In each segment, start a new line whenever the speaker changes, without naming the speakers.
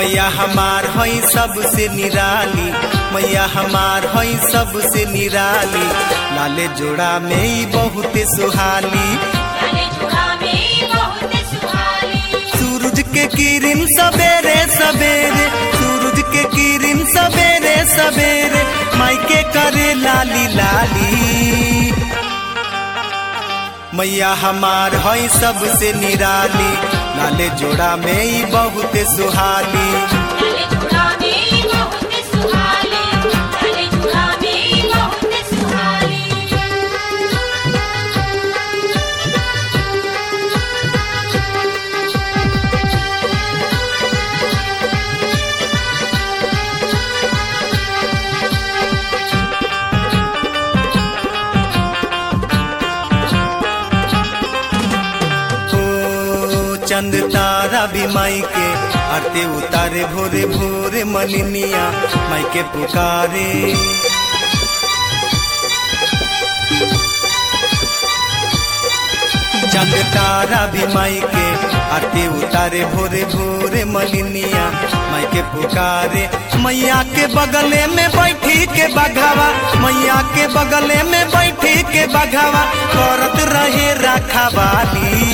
मैया हमार हई सबसे निराली मैया हमार हई सबसे निराली लाले जोड़ा में ही बहुत सुहाली
लाले जोड़ा में बहुत सुहाली
सूरज के किरण सवेरे सवेरे सूरज के किरण सवेरे सवेरे मायके करे लाली लाली मैया हमार हई सबसे निराली लाले जोड़ा में ही बहुत सुहाली
लाले जोड़ा में बहुत सुहाली लाले जोड़ा में बहुत सुहाली
ओ चंद तारा भी माई के आरते उतारे भोरे भोरे मलिनिया माई के पुकारे चंद तारा भी माई के आरती उतारे भोरे भोरे मलिनिया माई के पुकारे मैया के बगले में बैठी के बघावा मैया के बगले में बैठी के बघावा करत रहे रखवाली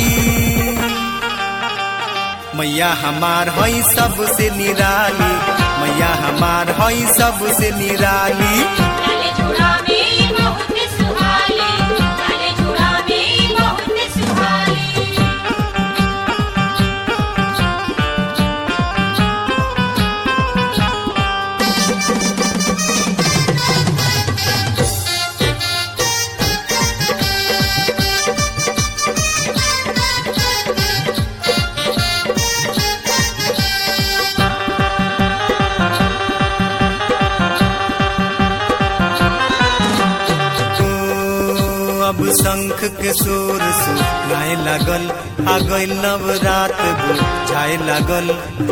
मैया हमार हई सबसे निराली मैया हमार हई सबसे निराली
लाले जोड़ा में बहुत सुहाली लाले जोड़ा में बहुत सुहाली
ओ, अब शंख के शोर सुनाए लागल आ गइल नवरात बुझाए लागल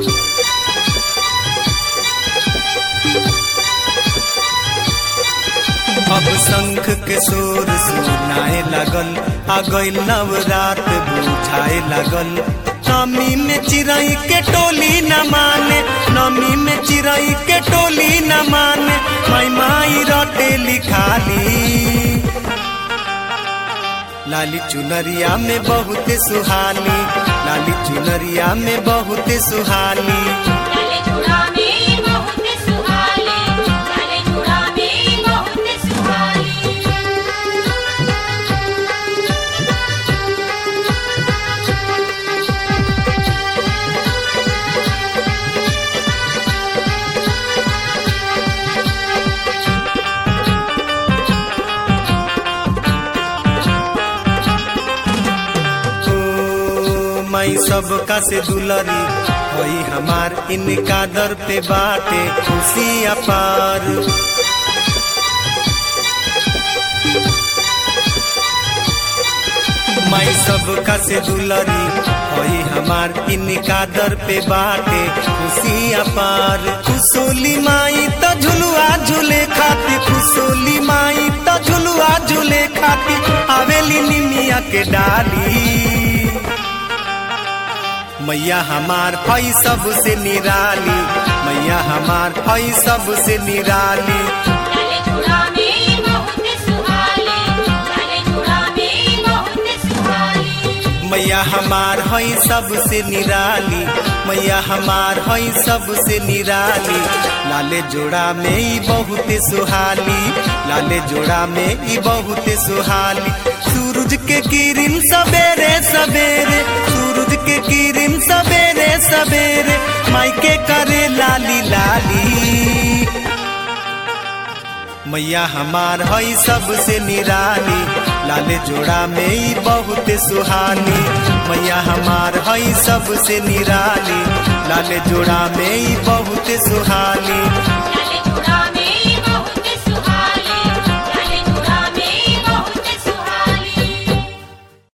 अब शंख के शोर सुनाए लागल आ गइल नवरात बुझाए लागल नमी में चिड़ई के टोली न माने नमी में चिड़ई के टोली न माने माई माई रटे लिखाली लाली चुनरिया में बहुत सुहानी लाली चुनरिया में बहुत सुहानी
लाले जोड़ा में बहुत सुहाली लाले जोड़ा में बहुत सुहाली
ओ माई सबका से दुलरी होई हमार इनका दर पे बाटे खुशी अपार माई सबका से दुलरी होई हमार इनका दर पे बाटे खुशी अपार खुशोली माई तो झुलुआ झूले खाती खुशोली माई तो झुलुआ झूले खाती आवेली निमिया के डाली मैया हमार हई सबसे निराली मैया हमार हई सबसे निराली
लाले जोड़ा में बहुत सुहाली लाले जोड़ा में बहुत सुहाली
मैया हमार हई सबसे निराली मैया हमार हई सबसे निराली लाले जोड़ा में ही बहुत सुहाली लाले जोड़ा में ही बहुत सुहाली सूरज के किरण सवेरे सवेरे सूरज के किरण सवेरे सवेरे मायके करे लाली लाली मैया हमार हई सबसे निराली लाले जोड़ा में ही बहुत सुहानी मैया हमार हई सबसे निराली लाले जोड़ा में ही बहुत सुहानी